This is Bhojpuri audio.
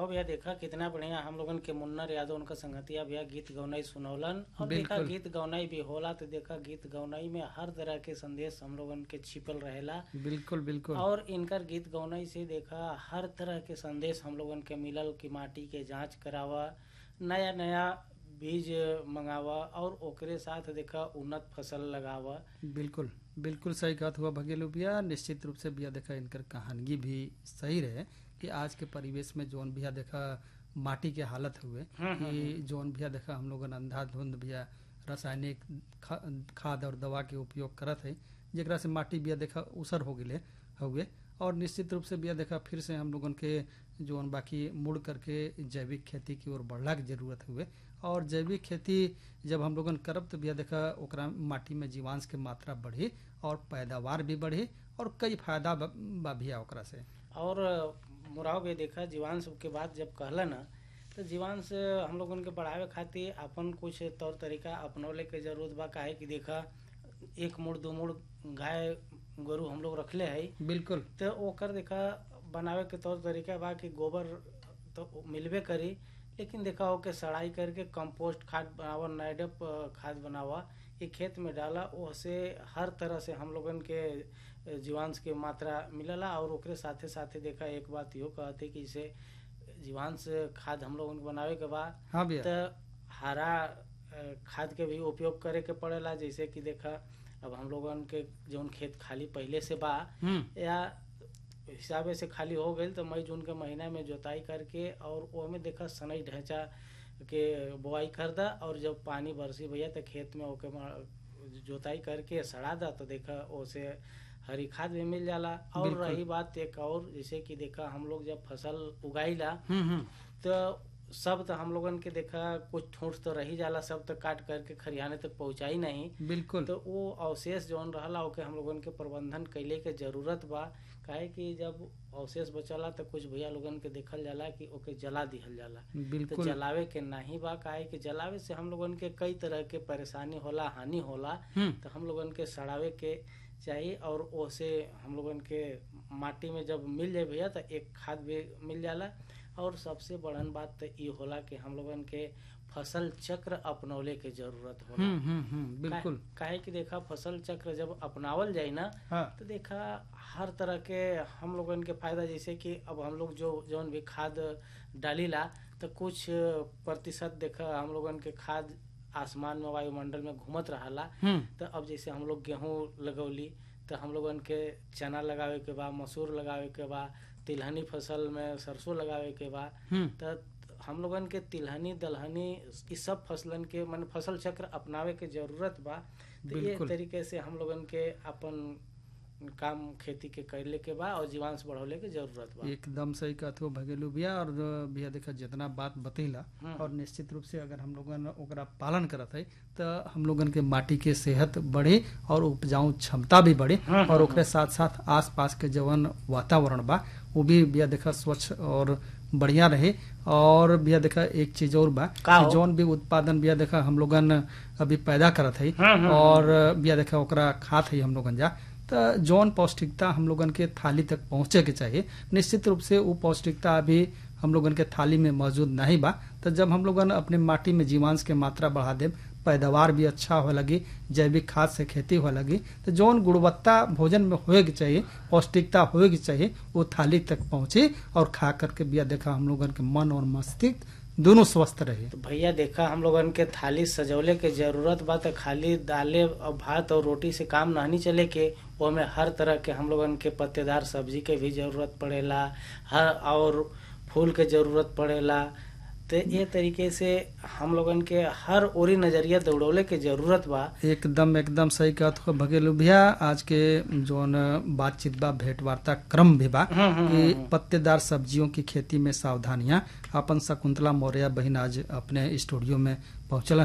मुराव भैया देखा कितना बढ़िया हम लोगन के मुन्नर यादव उनका संगतिया भैया गीत गौनाई सुनौलन और देखा बिल्कुल। गीत गौनाई भी होला तो देखा गीत गौनाई में हर तरह के संदेश हम लोगन के छिपल रहेला बिल्कुल बिल्कुल और इनकर गीत गौनाई से देखा हर तरह के संदेश हम लोगन के मिलल कि माटी के जांच करावा नया नया बीज मंगावा और ओकरे साथ देखा उन्नत फसल लगावा बिल्कुल बिल्कुल सही बात हुआ भगेलू भैया निश्चित रूप से भैया देखा इनकर कहानगी भी सही रहे कि आज के परिवेश में जौन भैया देखा माटी के हालत हुए कि जौन भैया देखा हम लोगन अंधाधुंध भैया रासायनिक खा, खाद और दवा के उपयोग करत है जेकरा से माटी भैया देखा उसर हो गए हुए और निश्चित रूप से भैया देखा फिर से हम लोगन के जौन बाकी मुड़ करके जैविक खेती की ओर बढ़ला के जरूरत हुए और जैविक खेती जब हम लोगन करब तो भैया देखा ओकरा माटी में जीवांश के मात्रा बढ़ी और पैदावार भी बढ़ी और कई फायदा ब- बा भैया ओकरा से और मुराव भी देखा जीवांश के बाद जब कहला ना तो जीवांश हम लोगन के बढ़ावे खातिर अपन कुछ तौर तरीका अपनौले के जरूरत बा काहे कि देखा एक मुड़ दो मुड़ गाय गोरु हम लोग रखले है बिल्कुल तो ओकर देखा बनावे के तौर तरीका बा कि गोबर तो मिलबे करी लेकिन देखा ओके सड़ाई करके कंपोस्ट खाद बनावा नाइडप खाद बनावा ये खेत में डाला ओसे हर तरह से हम लोगन के जीवांश के मात्रा मिलला और ओकरे साथे साथे देखा एक बात इहो कहते कि इसे जीवांश खाद हम लोगन के बनावे के बाद हाँ भैया तो हरा अ, खाद के भी उपयोग करे के पड़ेला जैसे कि देखा अब हम लोगन के जौन खेत खाली पहले से बा हम्म या हिसाबे से खाली हो गई तो मई जून के महीना में जोताई करके और ओमे देखा सनई ढांचा के बोआई कर दा और जब पानी बरसी भैया तो खेत में ओके मा- जोताई करके सड़ा दा तो देखा ओसे हरी खाद भी मिल जाला और बिल्कुल। रही बात एक और जैसे कि देखा हम लोग जब फसल उगाईला हम्म हम्म तो सब तो हम लोगन के देखा कुछ ठूंठ तो रही जाला सब तो काट करके खरियाने तक पहुंचाई नहीं बिल्कुल तो वो अवशेष जौन रहला ओके हम लोगन के प्रबंधन कैले के जरूरत बा काहे कि जब अवशेष बचला तो कुछ भैया लोगन के देखल जाला कि ओके जला दिहल जाला तो बिल्कुल जलावे के नहीं बा काहे कि जलावे से हम लोगन के कई तरह के परेशानी होला हानि होला हम्म तो हम लोगन के सड़ावे के चाहिए और ओसे हम लोगन के माटी में जब मिल जाए भैया तो एक खाद भी मिल जाला और सबसे बड़न बात तो ये होला कि हम लोगन के फसल चक्र अपनौले के जरूरत होला हम्म हम्म हम्म बिल्कुल का- काहे कि देखा फसल चक्र जब अपनावल जाए ना हाँ तो देखा हर तरह के हम लोगन के फायदा जैसे कि अब हम लोग जो जौन भी खाद डालीला तो कुछ प्रतिशत देखा हम लोगन के खाद आसमान में वायुमंडल में घूमत रहला हम्म तो अब जैसे हम लोग गेहूं लगौली तो हम लोगन के चना लगावे के बा मसूर लगावे के बा तिलहनी फसल में सरसों लगावे के बा हम्म तो हम लोगन के तिलहनी दलहनी इस सब फसलन के मन फसल चक्र अपनावे के जरूरत बा तो ये बिल्कुल। तरीके से हम लोगन के अपन काम खेती के करले के बा और जीवांश बढ़ौले के जरूरत बा एकदम सही कहते हो भगेलू भैया और भैया देखा जितना बात बतैला हम्म। और निश्चित रूप से अगर हम लोगन ओकरा पालन करत है तो हम लोगन के माटी के सेहत बढ़े और उपजाऊ क्षमता भी बढ़े हम्म, और ओकरे साथ साथ आस पास के जवन वातावरण बा वो भी भैया देखा स्वच्छ और बढ़िया रहे और भैया देखा एक चीज और बा का कि हो? जौन भी उत्पादन भैया देखा हम लोगन अभी पैदा करत है हम्म, हम्म, और भैया देखा ओकरा खात है हम लोगन जा तो जौन पौष्टिकता हम लोगन के थाली तक पहुंचे के चाहिए निश्चित रूप से वो पौष्टिकता अभी हम लोगन के थाली में मौजूद नहीं बा तो जब हम लोगन अपने माटी में जीवांश के मात्रा बढ़ा दे पैदावार भी अच्छा हो लगी जैविक खाद से खेती हो लगी तो जौन गुणवत्ता भोजन में होए के चाहिए पौष्टिकता होए के चाहिए वो थाली तक पहुंचे और खा करके बिया देखा हम लोगन के मन और मस्तिष्क दोनों स्वस्थ रहे तो भैया देखा हम लोगन के थाली सजौले के जरूरत बा तो खाली दाले और भात और रोटी से काम नहीं चले के ओमे हर तरह के हम लोगन के पत्तेदार सब्जी के भी जरूरत पड़ेला हर और फूल के जरूरत पड़ेला तो ये तरीके से हम लोगन के हर ओरी नजरिया दौड़ौले के जरूरत बा एकदम एकदम सही कहत हो भगेलू भैया आज के जोन बातचीत बा भेंट वार्ता क्रम भी बा हम्म, हम्म, कि हम्म। पत्तेदार सब्जियों की खेती में सावधानियां अपन शकुंतला मौर्य बहन आज अपने स्टूडियो में पहुंचल